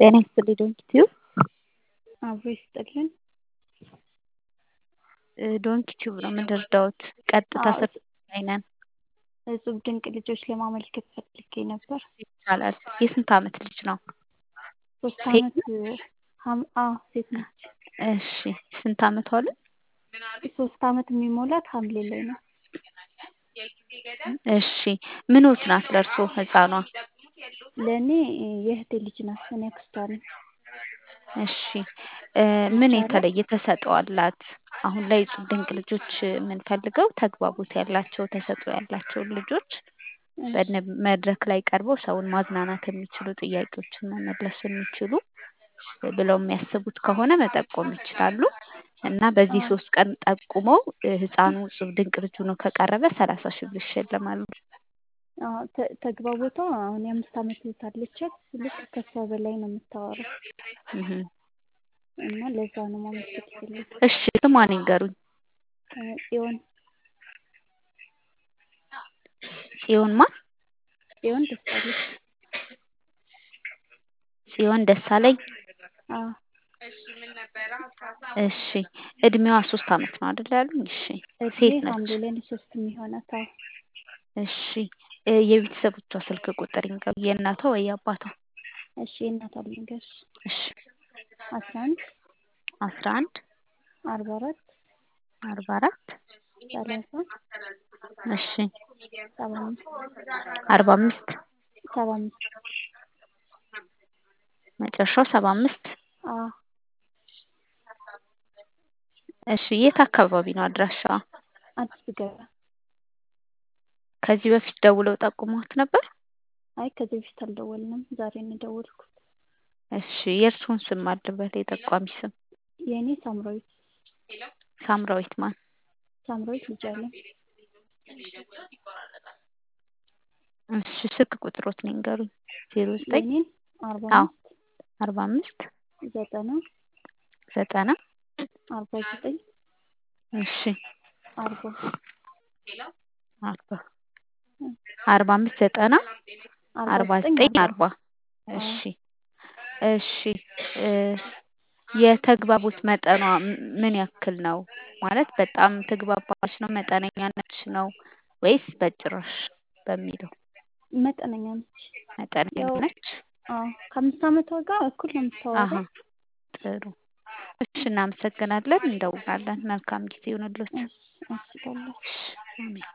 ጤና ይስጥልኝ ዶንኪቲዩ አብሮ ይስጥልን። ዶንኪቲዩብ ነው የምንረዳዎት። ቀጥታ አዎ፣ ስር ላይ ነን። እጹብ ድንቅ ልጆች ለማመልከት ፈልጌ ነበር። ይቻላል። የስንት ዓመት ልጅ ነው? ሶስት ሴት ዓመት ሀም- አዎ ሴት ነች። እሺ ስንት ዓመቷ አሉ? ሶስት ዓመት የሚሞላት ሐምሌ ላይ ነው። እሺ ምኖት ናት ለእርሶ ህፃኗ? ለእኔ የእህቴ ልጅ ናት። እኔ አክስቷ ነኝ። እሺ እ ምን ይቻላል? የተለየ ተሰጥኦ አላት? አሁን ላይ እጹብ ድንቅ ልጆች የምንፈልገው ተግባቦት ያላቸው ተሰጥኦ ያላቸውን ልጆች እሺ፣ በነ መድረክ ላይ ቀርበው ሰውን ማዝናናት የሚችሉ ጥያቄዎችን መመለስ የሚችሉ ብለው የሚያስቡት ከሆነ መጠቆም ይችላሉ። እና በዚህ አዎ ሶስት ቀን ጠቁመው እ ህፃኑ እጹብ ድንቅ ልጅ ሆኖ ከቀረበ ሰላሳ ሺህ ብር ይሸለማሉ። አዎ፣ ተ- ተግባቦቷ አሁን የአምስት ዓመት እህት አለቻት። ልክ ከሷ በላይ ነው የምታወራው እህ እና ለዛ ነው ማመልከት የፈለኩት። እሺ ስሟን ይንገሩኝ። እ ጽዮን ጽዮን ማን? ጽዮን ደሳለኝ። ጽዮን ደሳለኝ። አዎ እሺ እድሜዋ ሶስት ዓመት ነው አይደል ያሉኝ? እሺ እድሜ ሴት ነች። ሐምሌ ላይ ነው ሶስት የሚሆናት። አዎ እሺ እ የቤተሰቦቿ ስልክ ቁጥር ይንገሩ። የእናቷ ወይ የአባቷ? እሺ የእናቷ ልንገርሽ እሺ አስራ አንድ አስራ አንድ አርባ አራት አርባ አራት ሰላሳ እሺ ሰባ አምስት አርባ አምስት ሰባ አምስት መጨረሻው ሰባ አምስት አዎ እሺ የት አካባቢ ነው አድራሻዋ? አዲስ ገበያ። ከዚህ በፊት ደውለው ጠቁመዎት ነበር? አይ ከዚህ በፊት አልደወልንም። ዛሬ ነው የደወልኩት። እሺ የእርስዎን ስም አለበት የጠቋሚ ስም? የእኔ ሳምራዊት ሳምራዊት ማን? ሳምራዊት ልጅ አለኝ። እሺ ስልክ ቁጥሮት ይንገሩኝ። ዜሮ ዘጠኝ የእኔን አርባ አዎ አምስት አርባ አምስት ዘጠና ዘጠና አርባ ዘጠኝ እሺ አርባ አርባ አርባ አምስት ዘጠና አርባ አርባ ዘጠኝ ዘጠኝ አርባ አርባ አዎ እሺ እሺ እ የተግባቦት መጠኗ ም- ምን ያክል ነው? ማለት በጣም ትግባባች ነው? መጠነኛ ነች ነው ወይስ በጭራሽ በሚለው? መጠነኛ ነች። መጠነኛ ያው ነች። አዎ ከአምስት ዓመቷ ጋር እኩል ነው አሀ የምታወራው። ጥሩ። እሺ እናመሰግናለን። እንደውላለን። መልካም ጊዜ ይሁንልዎት። እሺ እሺ በላቸው። እሺ አሜን።